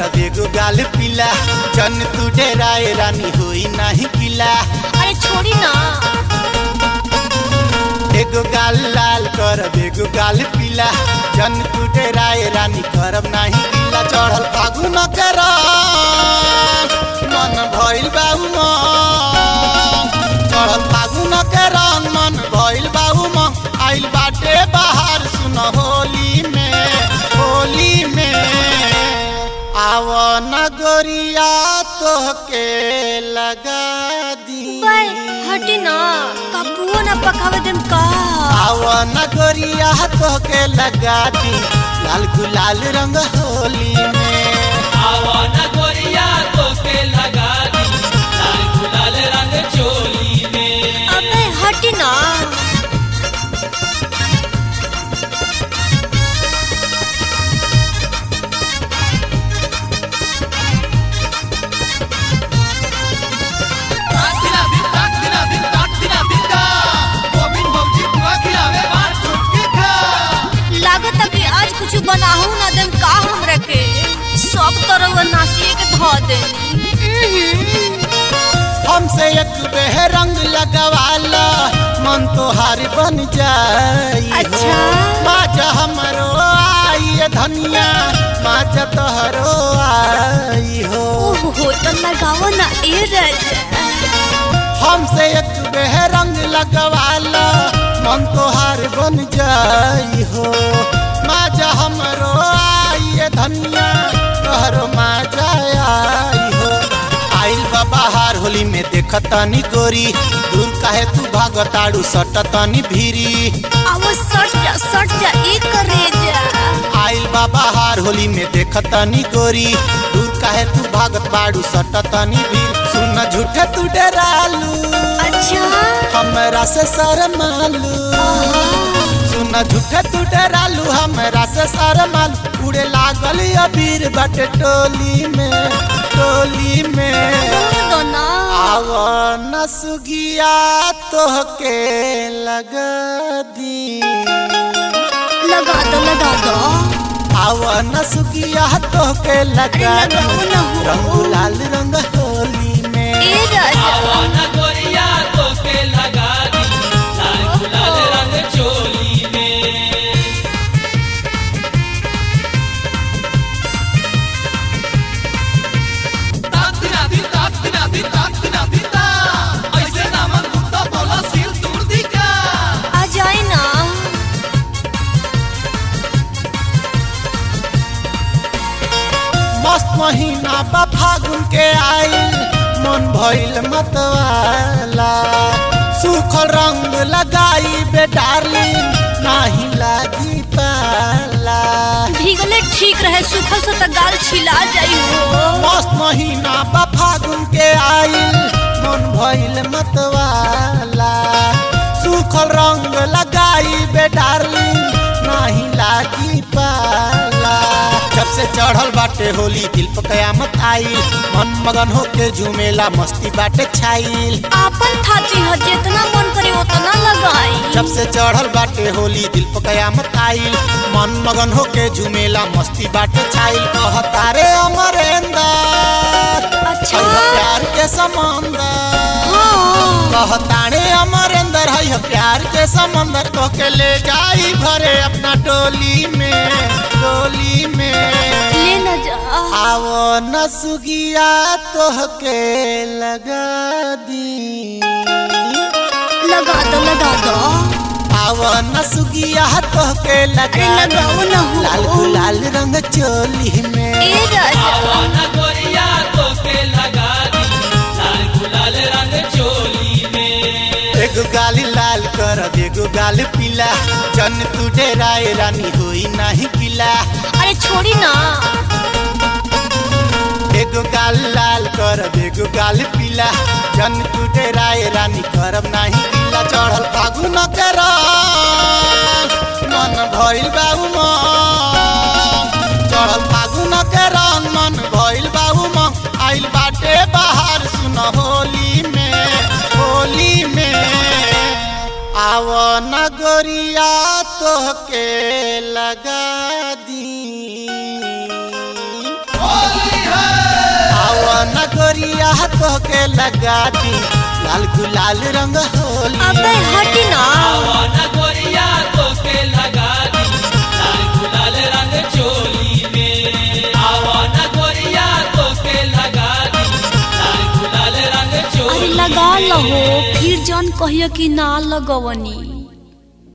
कर बेगो गाल पीला जन तू डेराए रानी होई नाही किला अरे छोड़ी ना एगो गाल लाल कर बेगो गाल पीला जन तू डेराए रानी करब नाही किला चढ़ल फागुन कर मन भइल बाबू मन चढ़ल फागुन के रंग मन भइल बाबू मन आइल बाटे बाहर सुन होली में होली में आव नगरिया तोहके लगा दी बाय हटी ना कबुओ ना पकावे देम का आव नगरिया तोहके लगा दी लाल गुलाल रंग होली में आवन गोरिया तोके लगा दी लाल गुलाल रंग चोली में अबे हटी ना लागत कि आज कुछ बनाहू ना देम का हमरा के सब तरह नासिए के धो दे हमसे एक बेह रंग लगवाला मन तोहार बन जाई हो। अच्छा। माजा हमरो आई धनिया माजा तोहरो आई हो ओहो तो लगाओ ना ए राजा हमसे एक बेह रंग लगवाला मन तोहार बन जाई हो माजा हमरो आई धनिया तोहरो माजा आई हो आइल बा बाहर होली में देखतानी गोरी दूर काहे तू भागताड़ू सटतानी भीरी अब सट जा सट जा एक करे जा आइल बा बाहर होली में देखतानी गोरी दूर काहे तू भागत बाड़ू सटतानी भीर सुन झूठे तू डरालू अच्छा हमरा से शरमालू सुन झूठे तू डरालू हमरा से शरमालू उड़े लागल अबीर बटे टोली में टोली में दो ना आव न सुगिया तोहके लगा दी लगा दो लगा दो आव न सुगिया तोहके लगा अरे लगाओ दी ना हो। रंग लाल रंग होली में ए राजा आवन गोरिया तोके लगा दी लाल गुलाल रंग चोली में ऐसे ना मन कुत्ता बोला सिल तोड़ दी का आ जाए ना मस्त महीना बा फागुन के आइल मन भइल मतवाला सूखल रंग लगाई बे डार्लिंग नाही लागी पाला भीगले ठीक रहे सुखल से तो गाल छिला जाई हो मस्त महीना बा फागुन के आइल मन भइल मतवाला सूखल रंग लगाई बे डार्लिंग नाही लागी पाला जब से चढ़ल बाटे होली दिल पर कयामत आइल मन मगन होके झूमेला मस्ती बाटे छाइल आपन थाती हो जितना मन करे उतना लगाई जब से चढ़ल बाटे होली दिल पर कयामत आइल मन मगन होके झूमेला मस्ती बाटे छाइल कहतारे अमरेंदर अच्छा है प्यार के समंदर हाँ कहताने अमरेंदर है प्यार के समंदर तो के ले जाई भरे अपना टोली में टोली में ले न जा आवो न सुगिया तोहके लगा दी लगा दो लगा दो आवो न सुगिया तोहके अरे लगा दी लगाओ ना हो लाल गुलाल रंग चोली में ए राजा आवन गोरिया तोके लगा दी लाल गुलाल रंग चोली में एगो गाली लाल कर एगो गाल पीला जन तू डेराए रानी होई नाही किला अरे छोड़ी ना एगो गाल लाल कर एगो गाल पीला जन तू डेराए रानी करब नाही किला चढ़ल फागुन कर मन भइल बाबू मन चढ़ल फागुन के रंग मन भइल बाबू मन आइल बाटे बाहर सुन होली में होली में आव नगरिया तोहके लगा दी होली गोरिया तोके लगा दी लाल गुलाल रंग होली अबे हटी ना आवन गोरिया तोके लगा दी लाल गुलाल रंग चोली में आवन गोरिया तोके लगा दी लाल गुलाल रंग अरे चोली लगा में। लहो फिर जन कहियो कि ना लगवनी